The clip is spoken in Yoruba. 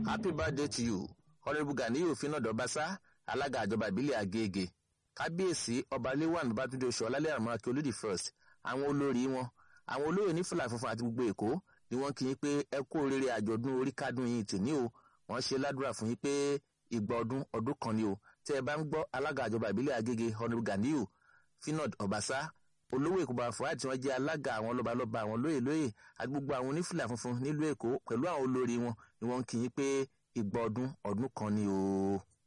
happy birthday to you honourable ganiyu finad ọbaṣá alága àjọba ìbílẹ̀ agége kábíyèsí ọba léwàn bátúndé oṣù ọlálẹ́ àmọ́ akíolódì first àwọn olórí wọn àwọn olóyè ní fúlà funfun àti gbogbo èkó ni wọ́n kí yín pé ẹ kú oríire àjọ̀dún orí kádùn yín tì ní o wọ́n ṣe ládùúrà fún yín pé ìgbà ọdún ọdún kan ni o tẹ́ ẹ bá ń gbọ́ alága àjọba ìbílẹ̀ agége honourable ganiyu finad ọbaṣá olówó èkó bá fún àti wọn jẹ́ alága àwọn lọ́balọ́ba àwọn lóyè lóyè àti gbogbo àwọn onífìlà funfun nílùú èkó pẹ̀lú àwọn olórí wọn ni wọ́n kí yín pé ìgbà ọdún ọdún kan ni o.